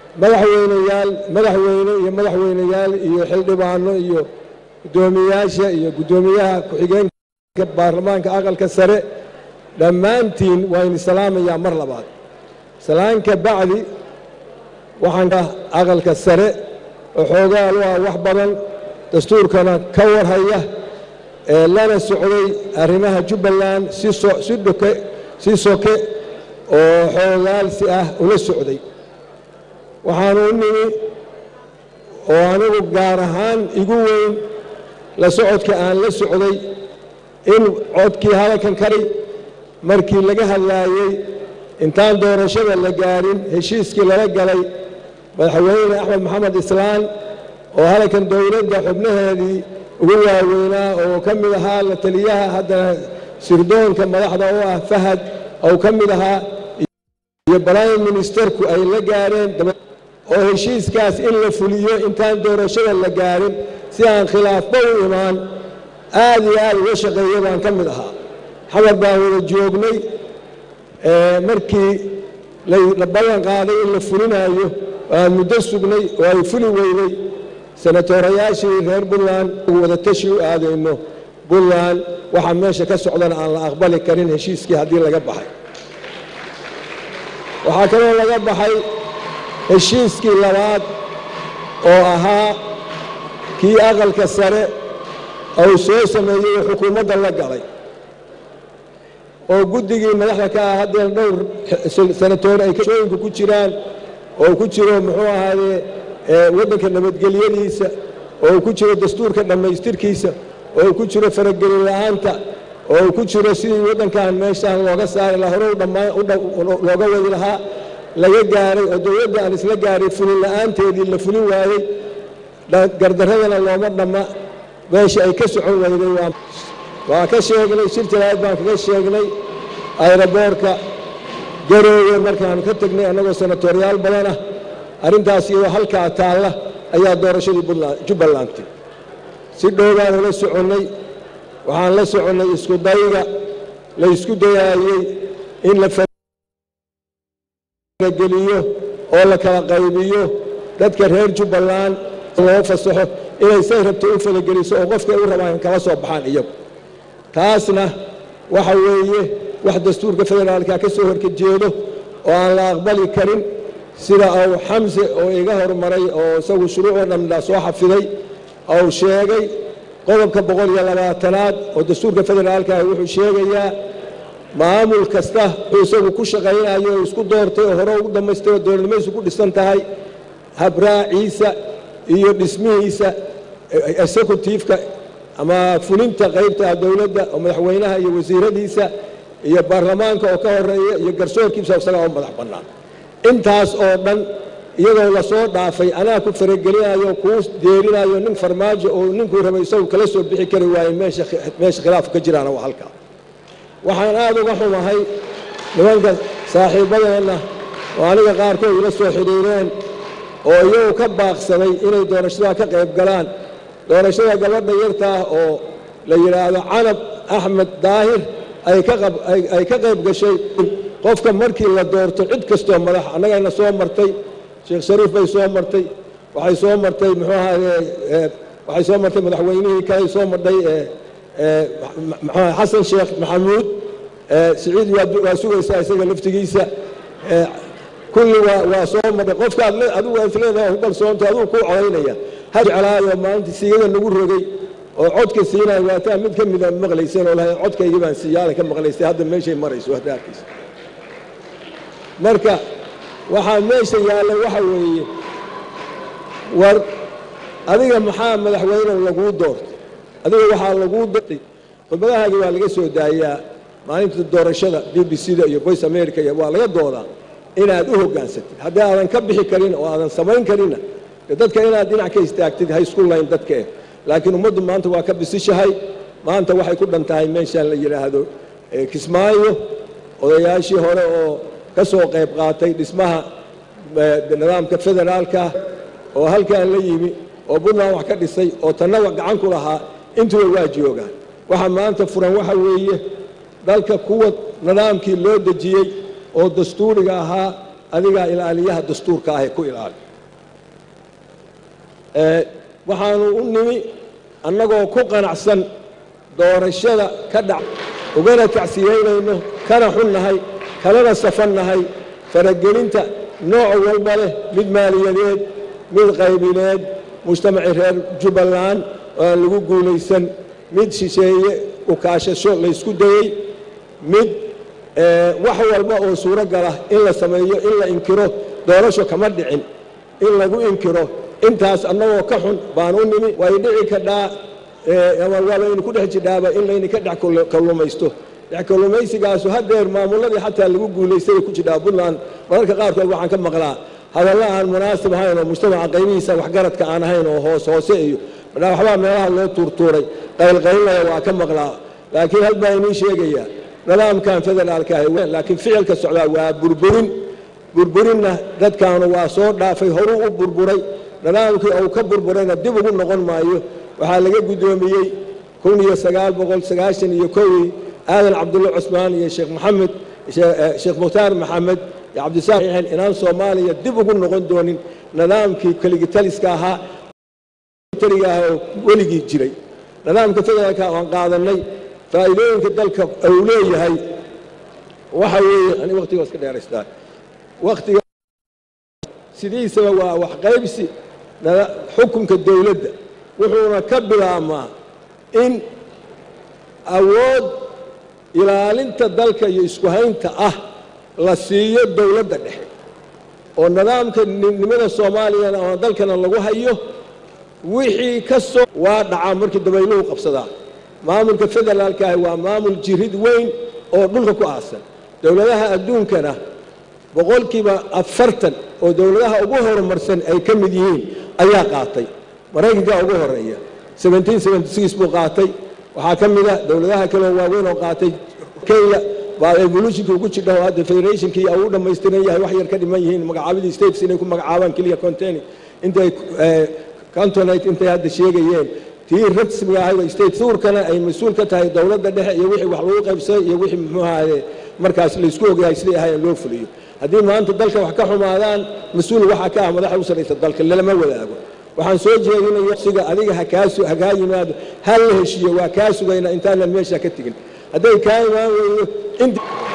madaxweyneyaal madaxweyne iyo madaxweyneyaal iyo xildhibaano iyo guddoomiyayaasha iyo guddoomiyaha ku-xigeenka baarlamaanka aqalka sare dhammaantiin waa idin salaamayaa mar labaad salaanka bacdi waxaan aqalka sare oo xoogaal u ah wax badan dastuurkana ka warhaya ee lana socday arrimaha jubbaland si si dhoke si soke oo xoogaalsi ah ula socday waxaanu u nimi oo anigu gaar ahaan igu weyn la socodka aan la socday in codkii hadalkan kari markii laga hadlaayey intaan doorashada la gaarin heshiiskii lala galay madaxweyne axmed maxamed islaan oo hadalkan dowladda xubnaheedii ugu waaweynaa oo ka mid ahaa la taliyaha haddana sirdoonka madaxda u ah fahad oo ka mid ahaa iyo prime ministerku ay la gaareen oo heshiiskaas in la fuliyo intaan doorashada la gaarin si aan khilaafba u imaan aad iyo aad uga shaqeeya baan ka mid ahaa xamar baan wada joognay markii la ballan qaaday in la fulinayo aan muddo sugnay oo ay fuli weynay senatorayaashii reer puntland wada tashi u aadayno puntland waxaa meesha ka socdana aan la aqbali karin heshiiskii haddii laga baxay waxaa kaloo laga baxay heshiiskii labaad oo ahaa kii aqalka sare ou soo sameeyey oo xukuumadda la galay oo guddigii madaxda ka ah haddee dhowr senatoor ay kashooyinka ku jiraan oo ku jiro muxuu ahaadee waddanka nabadgelyadiisa oo ku jiro dastuurka dhammaystirkiisa oo ku jiro faragelin la'aanta oo ku jiro sidii waddankan meeshaan looga saari lahaa hore looga wadi lahaa laga gaaray oo dowladda aan isla gaaray fulin la'aanteedii la fulin waayey gardaradana looma dhamma meesha ay ka socon weyday waa ka sheegnay shir jalaad baan kaga sheegnay ayraboorka garoowe markaan ka tegnay annagoo senatoryaal badan ah arrintaas iyadoo halkaa taalla ayaa doorashadii jubbalandi si dhow baan ula soconnay waxaan la soconnay isku dayga la ysku dayaayey in la farageliyo oo la kala qaybiyo dadka reer jubbaland loo fasaxo inay say rabto u falageliso oo qofkay u rabaan kala soo baxaan iyagu taasna waxa weeye wax dastuurka federaalka ka soo horkajeedo oo aan la aqbali karin sida uu xamse oo iga hormaray oo isagu shuruucoo dhamna soo xafiday ou sheegay qodobka boqol iyo labaatanaad oo dastuurka federaalka wuxuu sheegayaa maamul kasta wuxuu isagu ku shaqaynayo oo isku doortay oo hore ugu dhammaystay oo dowladnimadiisu ku dhisan tahay habraaciisa iyo dhismihiisa executiveka ama fulinta qaybta dowladda oo madaxweynaha iyo wasiiradiisa iyo baarlamaanka oo ka horeeya iyo garsoorkiisa isagaa u madax bannaan intaas oo dhan iyadoo lasoo dhaafay anaa ku faragelinayo kuu deerinayo nin farmaajo oo ninkuu rabay isagu kala soo bixi kari waaye meesha khilaafku ka jiraana waa halkaa waxaan aad uga xumahay nimanka saaxiibbadeenna oo aniga qaarkood ila soo xidhiireen oo iyagu ka baaqsaday inay doorashada ka qayb galaan doorashada gabadha yartaa oo la yidhaahdo canab axmed daahir ay ka qayb gashay qofka markii la doorto cid kastoo madax annagayna soo martay sheekh shariif bay soo martay waxay soo martay muxuu ahaye waxay soo martay madaxweynihii kale soo martay xasan sheekh maxamuud siciid waa sugaysaa isaga laftigiisa kulli waa soo martay qofkaad adigu aad leedahay ku kalsoonta adigu kuu codaynaya ha jeclaayo maalinta siigada nagu rogay oo codka siinaya waataa mid ka mida maqlayseen oo lahay codkaygii baan siiyaalan ka maqlaystay hadda meeshay marayso hadda arkaysa marka waxaa meesha yaalla waxa weeye war adiga maxaa madaxweyne laguu doortay adiga waxaa laguu doortay khudbadahaagi waa laga soo daayaa maalinta doorashada b b c da iyo voice america iyo waa laga doodaa inaad u hoggaansatid haddii aadan ka bixi karin oo aadan samayn karinna de dadka inaad dhinac ka istaagtid ha isku layn dadka eh laakiin ummaddu maanta waa ka bisishahay maanta waxay ku dhan tahay meeshaan la yidhaahdo kismaayo odayaashii hore oo ka soo qayb qaatay dhismaha nidaamka federaalka oo halkan la yimi oo puntland wax ka dhisay oo tannaba gacan ku lahaa intuba waa joogaan waxa maanta furan waxa weeye dalka kuwa nidaamkii loo dejiyey oo dastuuriga ahaa adigaa ilaaliyaha dastuurka ah ee ku ilaali waxaanu u nimi annagoo ku qanacsan doorashada ka dhac ugana tacsiyeynayno kana xunnahay kalana safannahay faragelinta nooc walba leh mid maaliyadeed mid qaybineed mujtamacii reer jubbaland oo aan lagu guulaysan mid shisheeye ukaashasho laysku dayey mid wax walba oo suuro gala in la sameeyo in la inkiro doorasho kama dhicin in lagu inkiro intaas annagoo ka xun baan u nimi way dhici kadhaa waa laynu ku dhex jidhaaba in laydinka dhex kallumaysto dhex kallumaysigaasu hadeer maamuladii xataa lagu guulaystay ku jidhaa puntland mararka qaarkood waxaan ka maqlaa hadalla aan munaasib ahayn oo mujtamaca qaybihiisa waxgaradka aan ahayn oo hoos hoose iyo waxbaa meelaha loo tuurtuuray qaylqaylnaya waa ka maqlaa laakiin hal baa inii sheegaya nidaamkan federaalka ah laakiin ficilka socdaa waa burburin burburinna dadkaanu waa soo dhaafay horuu u burburay nidaamkii uu ka burburayna dib ugu noqon maayo waxaa laga guddoomiyey kun iyo sagaal boqol sagaashan iyo kowii aadan cabdulla cusmaan iyo sheekh maxamed sheekh mukhtaar maxamed iyo cabdisaaq inaan soomaaliya dib ugu noqon doonin nidaamkii keligitaliska ahaa taliga ah oo weligii jiray nidaamka federaalka aan qaadanay faa'iidooyinka dalka uu leeyahay waxa weeye ani waqtiga iska dheeraystaa waqtiga sidiisaba waa wax qaybsi xukunka dowladda wuxuuna ka bilaabmaa in awood ilaalinta dalka iyo isku haynta ah la siiyo dowladda dhexe oo nidaamka nimada soomaaliyana ama dalkana lagu hayo wixii ka soo waa dhacaa markii dabayluhu qabsadaa maamulka federaalka ahi waa maamul jirid weyn oo dhulka ku aasan dowladaha adduunkana boqolkiiba afartan oo dowladaha ugu horumarsan ay ka mid yihiin ayaa qaatay maraykanka ugu horeeya buu qaatay waxaa ka mida dowladaha kaleo waaweyn oo qaatay kenya baa evolutionkii ugu jidha oo hadda federationkii uu dhammaystiran yahay wax yar ka dhiman yihiin magacaabadii states inay ku magacaabaan keliya containing intay cantonate intay hadda sheegayeen tii rasmiga ahayd state suurkana ay mas-uul ka tahay dowladda dhexe iyo wixii wax lagu qaybsaday iyo wixii muxuu ahaye markaas laysku ogyahay siday ahayen loo fuliyo haddii maanta dalka wax ka xumaadaan mas-uul waxaa ka ah madaxa u sarraysa dalka lalama wadaago waxaan soo jeedinaya siga adiga hakaasu hakaa yimaado hal la heshiiyo waa kaa sugayna intaanan meesha ka tegin hadday kaa imaan weydo